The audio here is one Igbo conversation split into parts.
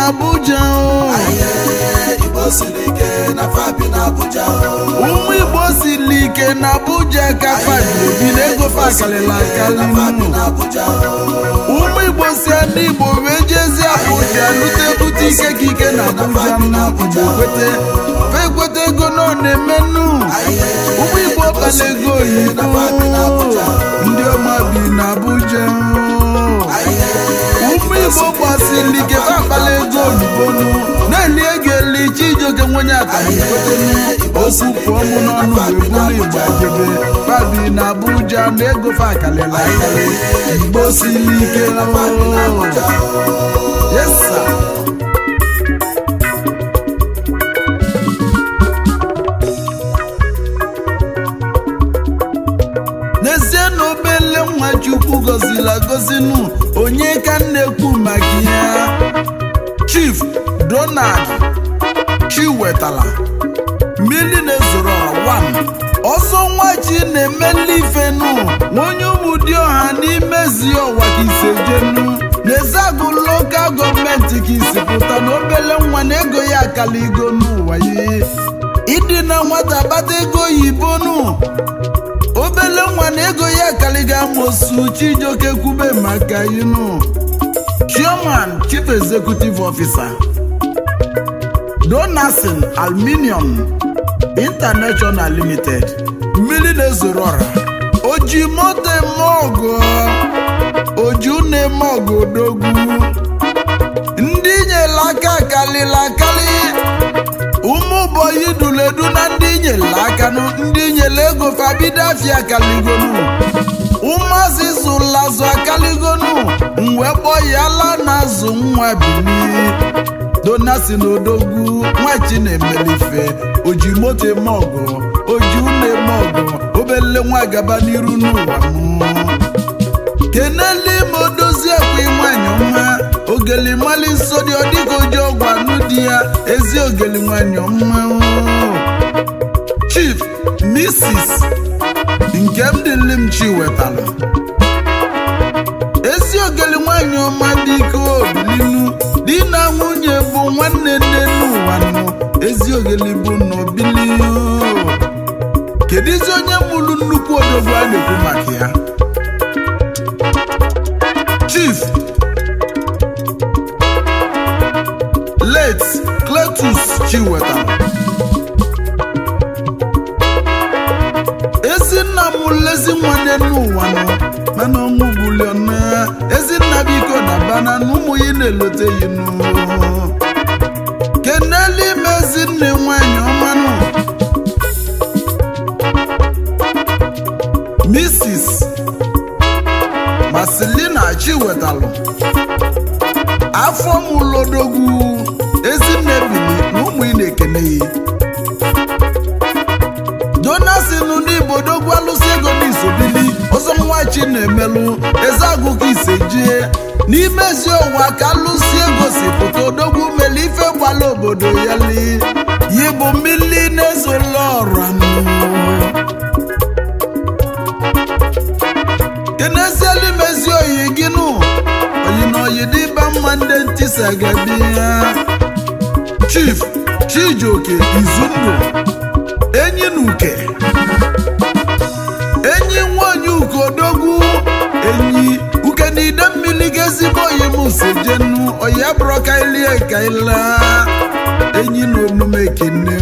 n'Abuja o. Igbo siri ike na fabi na Abuja o. ụmụ igbo siri ike na Abuja ka fadị ebi na ego fa akarịla akarị nụ. na Abuja o. ụmụ igbo si ndị igbo wee jezie Abuja lute bute ike ka ike na Abuja nụ igbo kwete fa ekweta ego nọ na-eme nnu ụmụ igbo kpala ego oyibo ndị ọma bi na Abuja ụmụ igbo gbasiri ike fa akpala ego oyibo nụ na-eli ego eli chijioke nwenye akamikotenu okwu pụọ mụ n'ọnụ wee bụrụ igbo ajebe fabi na Abuja na ego fa akalịla akarị igbo siri ike Yes, sir. n'ezie na obele nwa chukwu gọziri agọzinu onye ka m na-ekwu maka ya chief donald chiwetala mmiri na-ezoro ọra 1 ọsọ nwa chi na-emeli ifenu onye ụmụdịọha n'imezi ọwa ka isejenu n'ezeagụ lokal gọọmenti ka isi pụta na obele nwa na ego ya akaligo n'ụwa ya ịdị na nwata kpata ego oyibo nụ obele nwa na ego ya kaliga amosu chijioke kwube maka inu chairman chief executive officer donasin aluminium international limited mmiri na-ezoro ọra oji moto eme ọgụ oju na-eme ọgụ odogwu ndị nyere aka kalịla akali ụmụ bọyị duledu na ndị nyere aka nụ ndị nyere ego fabido afia kaligonu ụmụazị zụlazụ akaligonu mgbe kpọyala na azụ nwa bili donasi na odogwu nwachi na-emelife oji moto eme ọgụ oji ụlọ eme ọgụ obele nwa gaba n'iru n'ụwa m kenele ma odozi ekwe nwanyị ọma ogeli mali nsọ dị ọdịka oji ọgwụ anụ di ya ezi ogeli nwanyị ọma chief mrs nkemdilim chi wetara ezi ogeli nwanyị ọma dị ike obilinu di na nwunye bụ nwanne nne n'ụwa nọ ezi ogeli bụ n'obili kedụzi onye mụrụ nnukwu odogwu a na-ekwu maka ya chief late cletus chiwetara ezinna m lezi nwanne n'ụwa nọ mana ọnwụ buliona ezinna biko na bana na ụmụ ya na-elote yi nụ kenelu ime ezinne nwanyị ọmanụ mrs masilina chiwetalụ afọ mụlodogwu ezinne bili na ụmụ ị na-ekene ya donasin n'ibodogwu alụsị ego n'isobili ọzọ nwachi na-emelụ ezeagụ ka isejie n'ime ezi ụwa ka alụsị ego si pụta odogwu mele ife gbala obodo ya li yi bụ mmili na-ezola ọra kenezielu mezi oyi gị nụ oyi na oyi dịba mma ndị ntisa gabi ya chief chijioke izundụ enyi na uke enyi nwanyị uke odogwu enyi uke na ide mmiri ga ezigbo oyi m sejenu oyi abụrụ ka ilie ka ila enyi na omume kene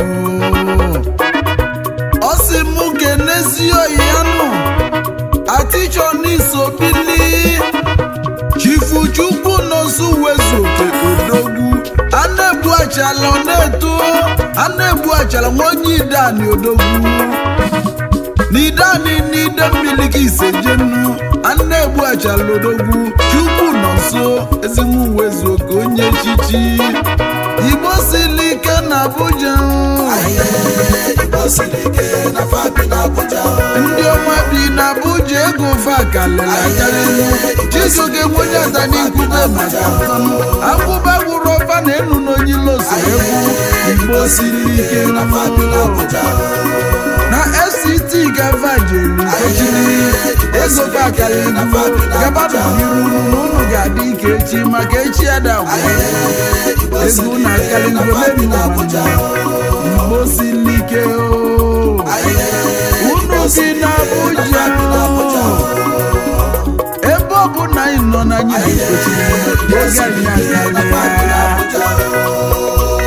ọ sị m kenezi oyi ya nụ atichọ n'iso bili chifu chukwu nọsụ wezu oke odogwu a na-egbu achala ọ na-eto a na-egbu achala nwaonye idani odogwu n'idani n'ide mmiri ka isejenu a na-egbu achala odogwu chukwu nọ nso ezigbo wezu oke onye echichi igbo sili ike na abuja Igbo siri ike na fabi na Abuja o. ndị ọma bi na abuja ego fa kalịla akarịrị chisoge nwenye atani nkube maka mfanụ akwụba gwụrụ ọba na enu n'onyiloso egwu igbo siri ike na fabi na Abuja o. na fct gava jeri ejiri ego fa kalịrị gabanụ n'iru na unu ga-adị ike echi maka echi adagwa Igbo egwu siri na ike akali na ngwele fabi na n'ụwa Abuja igbo siri ike o unu bi na Abuja ebe ọ bụ na anyị nọ na anyị na-ekpochiri oge anyị akarịa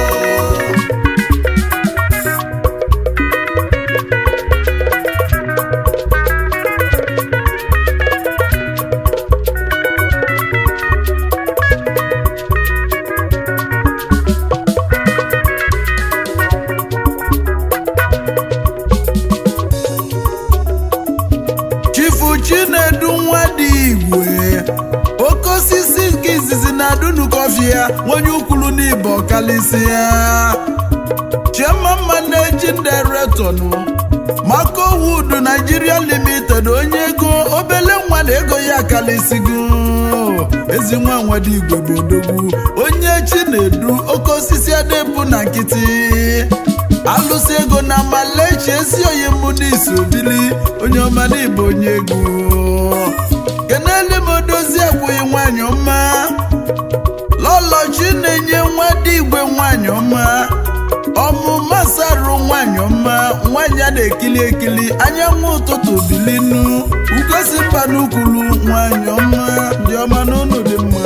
chifu chinedu nwa dị igwe oke osisi nke izizi na-adụnu kọfị ya onye ukwulu n'ibe ọkalịsị ya chairman managing director nụ Marco Wood Nigeria Limited onye ego obele nwa na ego ya kalịsịgo ezi nwa nwado igwe bụ odogwu onye chinedu oke osisi adịbụ na nkịtị alụsị ego na malechi ezi oyi mbụ n'isi obili onye ọma n'ịbụ onye ego kenele m odozi akwụghị nwanyị ọma lọlọchi na-enye nwa dị igwe nwanyị ọma ọmụma sarụ nwanyị ọma nwanyị a na-ekili ekili anyanwụ ụtụtụ bilinu ugosi mba n'ukwulu nwanyị ọma dị ọma n'ụlọ dị mma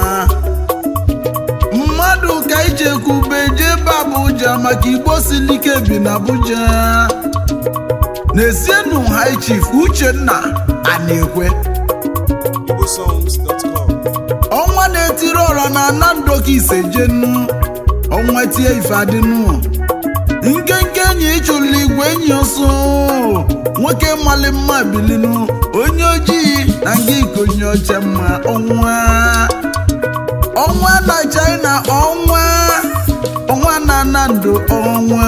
mmadụ ka ijekwube jebe Abuja maka igbo silike bi na Abuja na-esienu high chief Uchenna Anekwe igbosongs.com ọnwa na-etiri ọra na anandoka isejenu ọnwa tie ife adịnụ nkenke enyi ịchụlụ igwe enyi ọsọ nwoke mali mma bilinu onye ojii na nga ikonye ọcha mma ọnwa ọnwa na China ọnwa ọnwa na nando ọnwa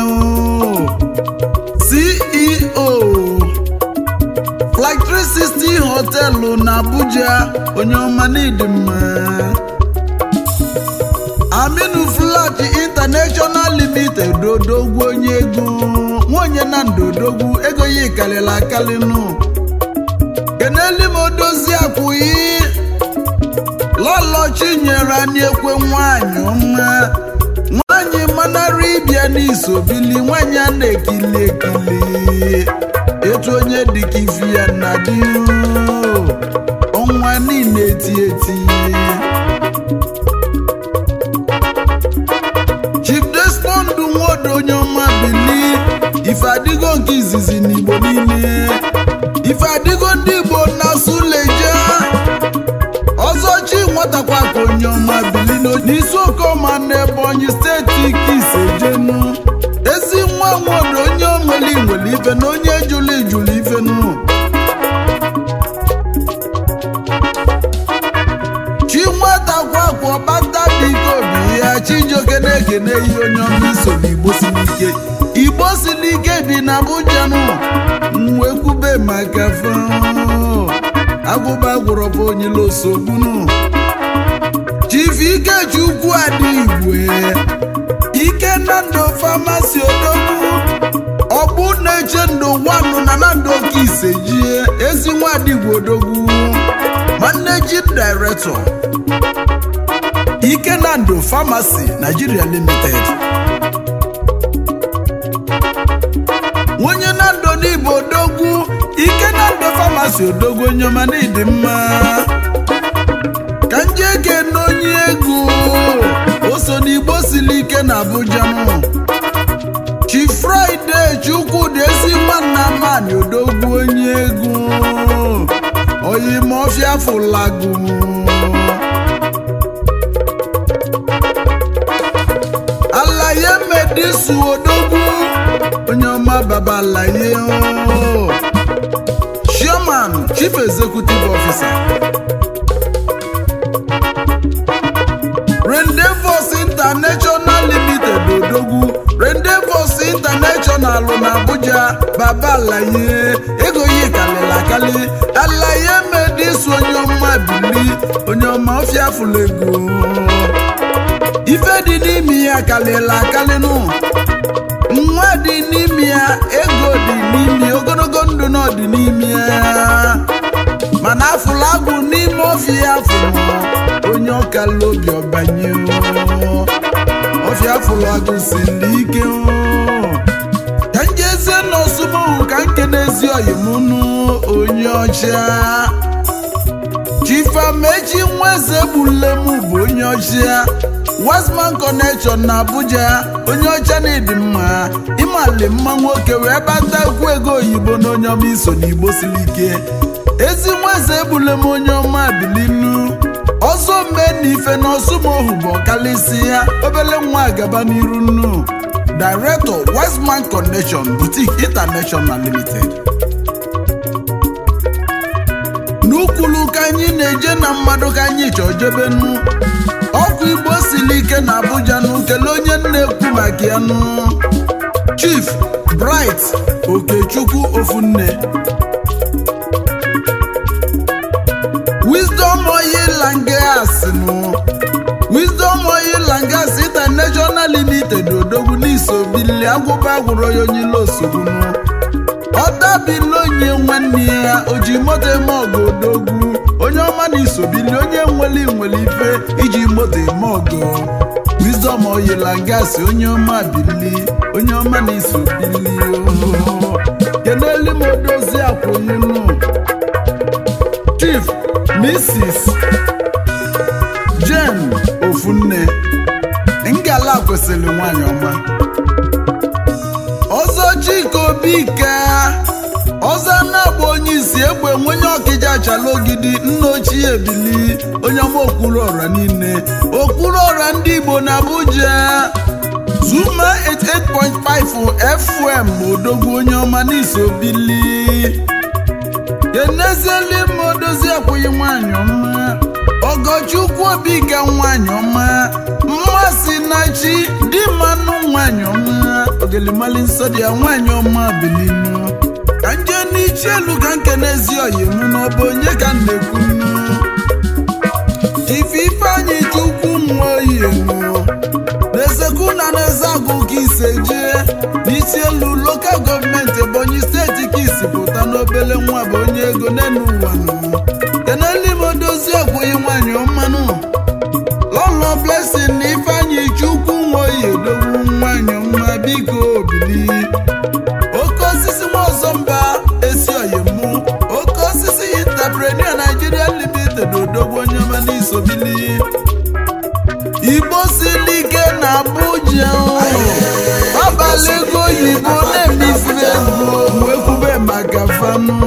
CEO Flight 360 họtelụ na Abuja onye ọma n'ịdị mma Aminu Flat International Limited odogwu onye ego nwonye na ndodogwu ego ya ịkarịrị akarịnụ keneli m odozi akwụghị lọlọ chinyere anyị ekwe nwanyị ọma nwanyị manara ịbịa n'isobili nwanyị a na-ekili ekili etu onye dịka ifi ya na dị ọnwa niile eti eti Chief Desmond Nwodo onye ọma bili ife adịgo nke izizi n'Igbo niile ife adịgo ndị Igbo na Suleja ọzọ chi nwatakwa ka onye ọma bili n'isi okoma na Ebonyi steeti ka isejenu ezi nwa nwodo onye onweli nwere ife na onye jụrụ ijụrụ ife nụ chi nwatakwa kwa ọkpata dịka obi ya chijioke na-ekene ihe onye ọma iso n'igbo siri ike igbo siri ike bi na Abuja nụ wee kwube maka fe agwụba gwụrọbụ onyila osogbunu chief ikechukwu adị igwe ike na ndụ famasi odogwu ọgbụ na-eche ndụ nwanụ na na ndụ oke isejie ezi nwadigwe odogwu managing director ike na ndụ famasi nigeria limited onye na ndụ n'igbo odogwu ike na ndụ famasi odogwu onye ọma n'ịdị mma ka nje kene onye ego o so n'igbo siri ike na abuja nụ chi fraịde chukwudị ezi nwanna mani odogwu onye ego oyimọfịa fụlagu alaye medisu odogwu onye ọma baba alaye o. chairman chief executive officer rendezvous international limited odogwu rendezvous international na abuja baba alaye ego yi kalịla akali alaye medisu onye ọma bili onye ọma ọfịa fụlego ife dị n'ime ya kalịla akalịnụ nwa dị n'ime ya ego dị n'ime ya ogologo ndụ na ọdị n'ime ya mana afụla agwụ n'ime ọfịa afụrụ onye onye ọkala obi ọbanye ọfịa fụrụ agụ siri ike ka njezie n'ọsụmohu ka nkenezi oyimunu onye ọcha chifamechi nweze gbulem bụ onye ọcha westman connection na abuja onye ọcha na-edi mma ịmali mma nwoke wee bata ukwu ego oyibo na onye ọma iso n'igbo siri ike ezi nweze egbulem onye ọma bilinu ọzọ mee na ife na ọsụmohu bụ ọkalịsị ya obele nwa gaba n'iru nnu director westman connection boutique international limited n'ukwulu ka anyị na-eje na mmadụ ka anyị chọọ jebenu ọkụ igbo siri ike na abuja nụ kelee onye na-ekwu maka ya nụ chief bright okechukwu ofunne wisdom oil and gas nụ wisdom oil and gas international limited odogwu n'isobili agwụba agwụrụ ya onye ile osogbu nụ ọtabili onye nwanne ya oji moto eme ọgụ odogwu onye ọma na isobili onye nwere nwere ife iji moto eme ọgụ wisdom oil and gas onye ọma bili onye ọma na isobili kenelu m odozi akwụnyenu chief mrs jen ofunne ngala kwesịrị nwanyị ọma ọzọ chika obi ka ọzọ na-agba onye isi egbe nwenye ọkịja achala ogidi nna ochie ebili onye ọma okpuru ọra niile okpuru ọra ndị igbo na abuja zuma 88.5 fm odogwu onye ọma n'iso bili kenezieli m odozi akwụghị nwanyị ọma ọgọchukwu obi ka nwanyị ọma mmasị na chi dị mmanụ nwanyị ọma ogelimali nsọ dị ya nwanyị ọma bilinu ka nje n'ichi elu ka nkenezi oyim n'ọbụ onye ka m na-ekwunu ife ifeanyị chukwu nwa oyinu na-esekwu na na-eze agụ ka ise jee n'isi elu lokal gọọmenti ebonyi steeti ka isi pụta n'obele nwa bụ onye ego n'elu ụwa nụ keneli m odozi ọgwụghị nwanyị ọmanụ lọlọ blessing na ifeanyị chukwu nwa oyi odogwu nwanyị ọma biko obili oke osisi nwaọzọ mba esi oyimụ oke osisi intaprenia nigeria limited odogwu onye ọma n'isobili igbo siri ike na abuja abalị ego oyibo na-emefiri ego wee kwube maka fanụ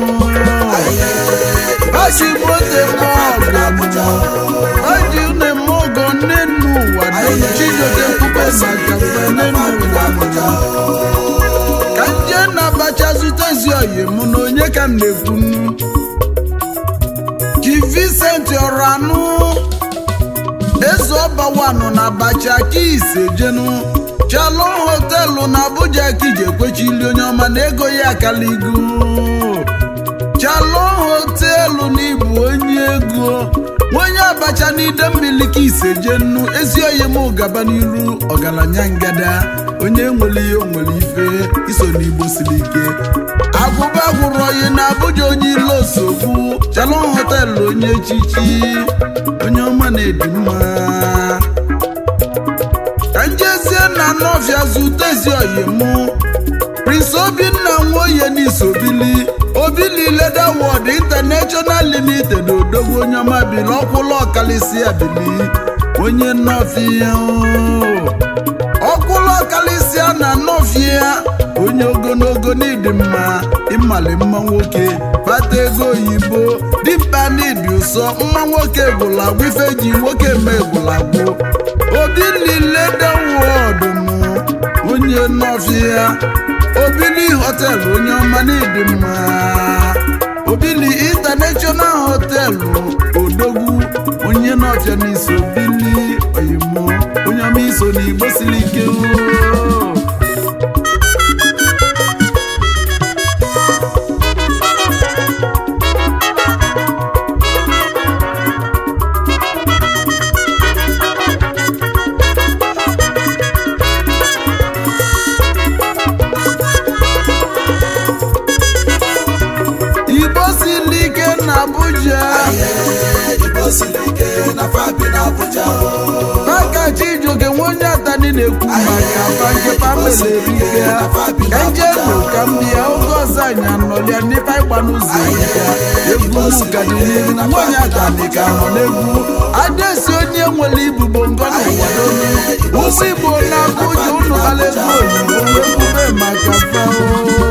Baji mote mọgọ Baji une mọgọ nínú wà ní Chijoke kwube maka fanụ ụwa ka nje na abacha zute ezi oyi mụ na onye ka m na-ekwunu Chi Vincent Ọranụ eze ọbawanụ na abacha ka ise jenu Shalom hotelu na Abuja ka iji ekwechili onye ọma na ego ya akaligo Shalom hotelu n'ịbụ onye ego onye abacha n'ide mmiri ka ise je nnu ezi oyi m gaba n'iru ọgaranya ngada onye nwere ihe o nwere ife iso n'igbo siri ike agwụba gwụrụ oyi na Abuja onye ile osogbu Shalom hotelu onye echichi onye ọma na-edi mma ka njezie na nọfịa zute ezi oyi mụ prince obinna nwoye n'isobili obili leda wọd international limited odogwu onye ọma bili ọkwụlụ ọkalịsị abili onye nọfịa ọkwụlụ ọkalịsịa na nọfịa onye ogologo n'ịdị mma ịmali mma nwoke bata ego oyibo dimkpa n'ịdị ụsọ mma nwoke gwụlagwụ ife ji nwoke eme gwụlagwụ obili leda wọd mụ onye nọfịa obili họtelụ onye ọma n'ịdị mma obili international họtelụ odogwu onye n'ọfịa n'iso obili oyimo onye ọma iso n'igbo siri ike oo. igbo siri ike na abuja siri ike na fabi na Abuja Maka Chijioke nwe onye atani na-ekwu maka fanke famili erike ka njenu ka m bịa oge ọzọ anyị anọlịa n'ebe anyị gba n'ụzọ ya egwu m ka dị n'ihu nwanyị atani ka nọ n'egwu adesi onye nwere ibubo ngọ n'ụwa ụmụ igbo na-abụja ụnụ kala ego oyibo ekwube maka fao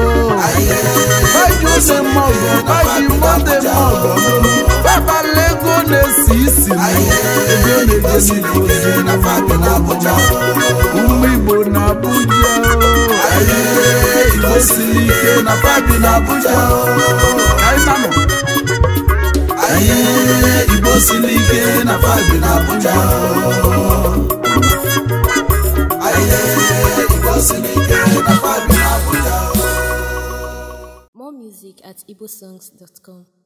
baji ose mọgọ baji mọde mọgọ babala ego na-esi isi ego na-eje n'ibozi na fabi na Abuja ụmụ igbo na abuja igbo siri ike na fabi na abuja kainanụ igbo siri ike na fabi na abuja Igbo siri ike na fabi na Abuja More music at igbosongs.com.